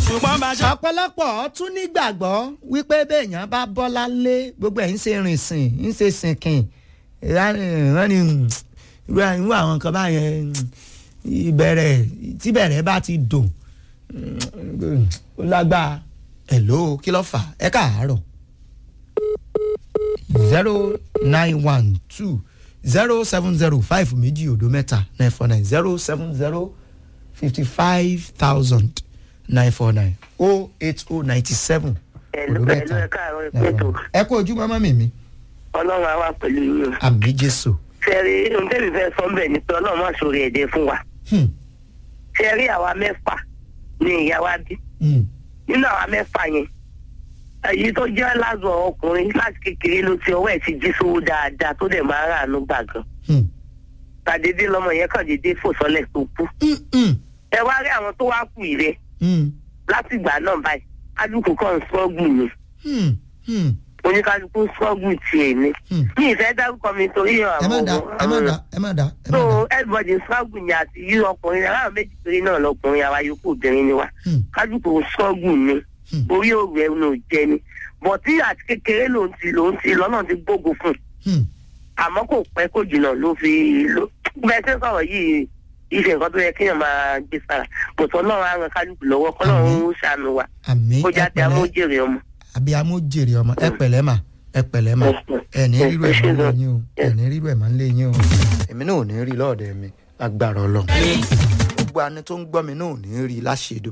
ṣùgbọ́n bá ṣe. ọ̀pọ̀lọpọ̀ tún nígbàgbọ́ wípé béèyàn bá bọ́lá lé gbogbo ẹ̀ ń ṣe rìn sìn ń ṣe sìnkìn wọ́n ní irú àwọn nǹkan báyẹn ìbẹ̀rẹ̀ tíbẹ̀rẹ̀ bá ti dùn ó lágbára ẹ̀ ló kí ló fà ẹ káàárọ̀ zero nine one two zero seven zero five méjì òdo mẹ́ta nine four nine zero seven zero fifty five thousand nine four nine oh eight oh ninety seven ẹ̀lú ẹ̀lú ẹ̀ káàárọ̀ ìpẹ́tò ẹ kú ojú mọ́mọ́ mi mi ọlọ́run á wà pẹ̀lú yín o. àmì jésù. fẹ́ẹ́rí ohun tẹ́lẹ̀ fẹ́ sọ bẹ́ẹ̀ ni pé ọlọ́run má sórí ẹ̀dẹ̀ fún wa. Hmm, fẹ́ẹ́rí àwa mẹ́fà ni ìyá wa bí. hmm, nínú àwa mẹ́fà yẹn èyí tó jẹ́ lázọ ọkùnrin láti kékeré ló ti ọwọ́ ẹ̀ ti jí sówó dáadáa tó dẹ̀ máa ń ràánú gbà gan. hmm, tàdédé lọmọ yẹn kàn dédé fò sọlẹ̀ tó kú. hmm, hmm, ẹ wá rí àwọn tó wá kù ìrẹ hmm, láti ìgbà náà báyìí kálukú kan ń sọ́ọ̀gù ni hmm, hmm, oníkálukú ń sọ́ọ̀gù tiẹ̀ ni. hmm. mi ìfẹ́ dárúkọ mi torí ẹ má da ẹ má da ẹ má da ẹ má so da. everybody struggle ni àti yí ọkùnrin aláwọ̀ méjì péré náà lọkùnrin àwa yòókù obìnrin ni wa Hmm, kájúkò struggle ni Hmm. orí òòrùn ẹnu ò jẹ ni bọ̀tí àti kékeré ló ń ti ló ń ti lọ́nà ti gbógun fún un hmm, àmọ́ kò pẹ́ kò jìnnà ló fi ló bẹ́ẹ̀ ṣe ń sọ̀rọ̀ yìí ìṣe nǹkan tó yẹ kéèyàn máa gbé sára bọ̀tọ̀ náà á ran kálukú lọ́wọ́ kọ́ náà ń ṣàánú wa àmì kó ẹ jáde pẹ̀lẹ́ amójèrè ọmọ. àbí amójèrè ọmọ ẹ pẹ̀lẹ́ mà ẹ pẹ̀lẹ́ mà ẹ ní rírú ẹ̀ máa ń lé yín o ẹ ní rírú ẹ̀ máa ń lé yín o èmi náà ò ní rí lọ́ọ̀dẹ̀ mi lágbára ọlọ́run gbogbo àni tó ń gbọ́ mi náà ò ní rí láṣẹ